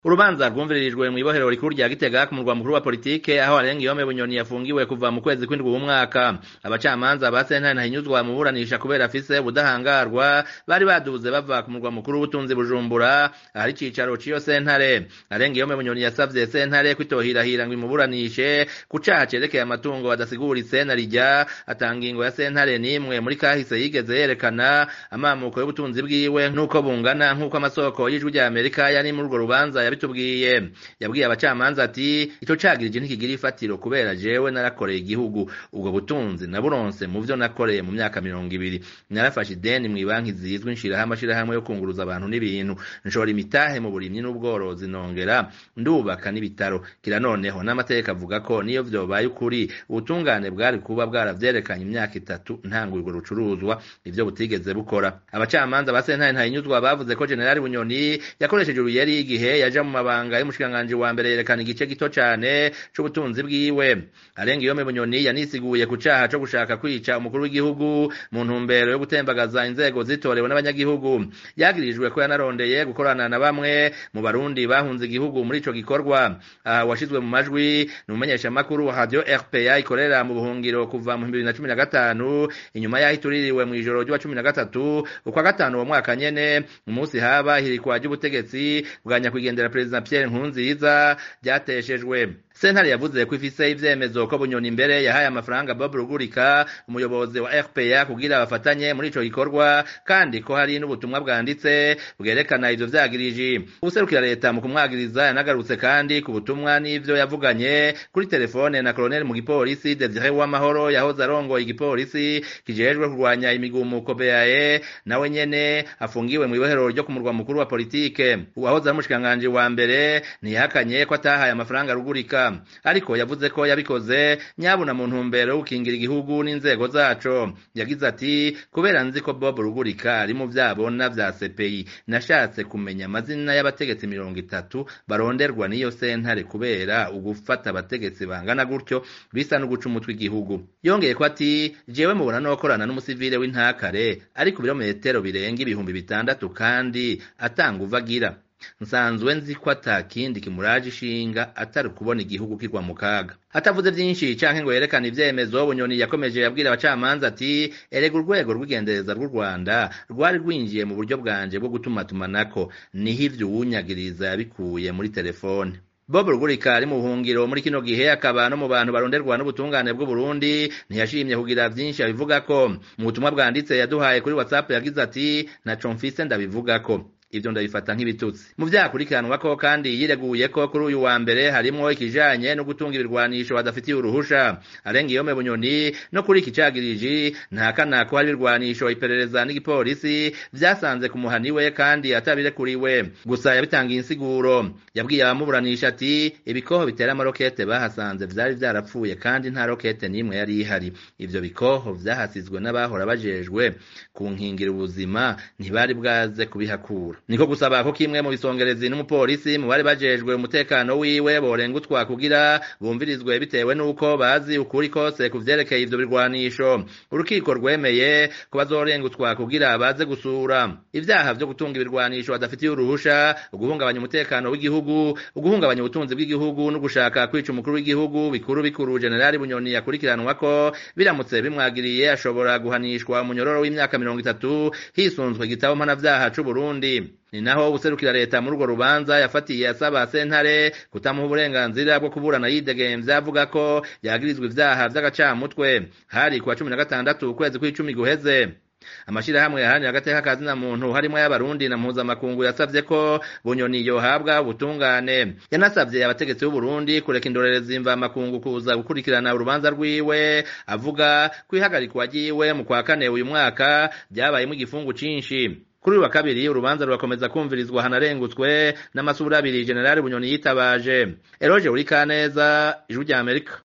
urubanza rwumviririjwe mw'ibohero rikuru rya gitega ku murwa mukuru wa politike aho arenga iyome bunyoni yafungiwe kuva mu kwezi kw'indwi w'umwaka abacamanza ba sentare ntahinyuzwa mu buranisha kubera afise ubudahangarwa bari baduze bava ku murwa mukuru w'ubutunzi bujumbura ahari icicaro c'iyo sentare arenga iyome bunyoni yasavye sentare kwitohirahira ngo imuburanishe ku caha cerekeye amatungo badasiguritse na rijya atanga ingo ya sentare n'imwe muri kahise yigeze yerekana amamuko y'ubutunzi bwiwe nk'uko bungana nk'uko amasoko y'ijwi rya amerika yari muri urwo rubanza yabitubwiye yabwiye abacamanza ati ico cagirije ntikigira ifatiro kubera jewe narakoreye igihugu ubwo butunzi naburonse mu vyo nakoreye mu myaka mirongo ibiri narafashe ideni mw'ibanki zizwi nshiraho amashirahamwe yo kunguruza abantu n'ibintu nshora imitahe mu burimyi n'ubworozi nongera ndubaka n'ibitaro kira noneho n'amategeko avuga ko niyo vyobaye ukuri ubutungane bwari kuba bwaravyerekanye imyaka itatu ntanga urwo rucuruzwa ivyo butigeze bukora abacamanza ba sentare ntahinyuzwa bavuze ko generali bunyoni yakoresheje uruyeri igihe yaja mu mabanga y'umushikiranganji wa mbere yerekana igice gito cane c'ubutunzi bwiwe arenga iyome bunyoni yanisiguye ku caha co gushaka kwica umukuru w'igihugu mu ntumbero yo gutembagaza inzego zitorewe n'abanyagihugu yagirijwe ko yanarondeye gukorana na bamwe mu barundi bahunze igihugu muri ico gikorwa aha washizwe mu majwi ni umumenyeshamakuru wa radio rpa ikorera mu buhungiro kuva mu bibiri na cumi na gatanu inyuma yaho ituririwe mw'ijoro ry'uwa cumi na gatatu ukwa gatanu uwo mwaka nyene umunsi haba ihirikwa ry'ubutegetsi bwa nyakwigendera perezida Pierre Nkurunziza ryateshejwe sentare yavuze ko ifise ivyemezo ko bunyoni imbere yahaye amafaranga Bob Rugurika umuyobozi wa RPA kugira bafatanye muri ico gikorwa kandi ko hari n'ubutumwa bwanditse bwerekana ivyo vyagiriji ubuserukira leta mu kumwagiriza yanagarutse kandi ku butumwa n'ivyo yavuganye kuri telefone na koloneli mu gipolisi Desire Uwamahoro yahoze arongoye igipolisi kijejwe kurwanya imigumuko BAE nawe nyene afungiwe mu ibohero ryo ku murwa mukuru wa politike uwahoze ari umushikiranganji wa mbere ntiyahakanye ko atahaye amafaranga Rugurika ariko yavuze ko yabikoze nyabuna mu ntumbero yo gukingira igihugu n'inzego zaco yagize ati kubera nzi ko Bob Rugurika ari mu vyabona vya CPI nashatse kumenya amazina y'abategetsi mirongo itatu baronderwa n'iyo sentare kubera ugufata abategetsi bangana gutyo bisa no guca umutwe igihugu yongeye ko ati jewe mubona nokorana n'umusivile w'intakare ari ku birometero birenga ibihumbi bitandatu kandi atanga uvagira nsanzwe nzi ko atakindi kimuraje ishinga atari ukubona igihugu kigwa mu kaga atavuze vyinshi canke ngo yerekane ivyemezo bunyoni yakomeje yabwira abacamanza ati erega urwego rw'igendereza rw'u rwanda rwari rwinjiye mu buryo bwanje bwo gutumatumanako niho ivyo uwunyagiriza yabikuye muri telefone Bob Rugurika ari mu buhungiro muri kino gihe akaba no mu bantu baronderwa n'ubutungane bw'u Burundi ntiyashimye kugira vyinshi abivuga ko mu butumwa bwanditse yaduhaye kuri WhatsApp yagize ati naco mfise ndabivuga ko ivyo ndabifata nk'ibitutsi mu vyakurikiranwa ko kandi yireguye ko kuri uyu wa mbere harimwo ikijanye no gutunga ibirwanisho badafitiye uruhusha arenga iyome bunyoni no kuri iki cagiriji ntakana ko hari ibirwanisho iperereza n'igipolisi vyasanze ku muhani we kandi atabirekuriwe gusa yabitangiye insiguro yabwiye abamuburanisha ati ibikoho bitera amarokete bahasanze vyari vyarapfuye kandi nta rokete n'imwe yari ihari ivyo bikoho vyahasizwe n'abahora bajejwe kunkingira ubuzima ntibari bwaze kubihakura niko gusaba ko kimwe mu bisongerezi n'umupolisi mu bari bajejwe umutekano wiwe borengutwa kugira bumvirizwe bitewe n'uko bazi ukuri kose ku vyerekeye ivyo birwanisho urukiko rwemeye ko bazorengutwa kugira baze gusura ivyaha vyo gutunga ibirwanisho badafitiye uruhusha uguhungabanya umutekano w'igihugu uguhungabanya ubutunzi bw'igihugu no gushaka kwica umukuru w'igihugu bikuru bikuru generali bunyoni yakurikiranwa ko biramutse bimwagiriye ashobora guhanishwa umunyororo w'imyaka mirongo itatu hisunzwe igitabo mpanavyaha c'uburundi ni naho ubuserukira leta muri urwo rubanza yafatiye asaba sentare kutamuha uburenganzira bwo kuburana yidegemvya avuga ko yagirizwa ivyaha vy'agacamutwe hari kuwa cumi na gatandatu ukwezi kw'icumi guheze amashirahamwe yaharanira agateka ka zina muntu harimwo y'abarundi na mpuzamakungu yasavye ko bunyoni yohabwa ubutungane yanasavye abategetsi b'uburundi kureka indorerezi mva makungu kuza gukurikirana urubanza rwiwe avuga ko ihagarikwa ryiwe mu kwa kane uyu mwaka vyabayemwo igifungu cinshi kuri uyu wa kabiri urubanza rurakomeza kumvirizwa hanarengutswe n'amasura abiri generali bunyoni yitabaje eroje uri kaneza ijwi rya amerika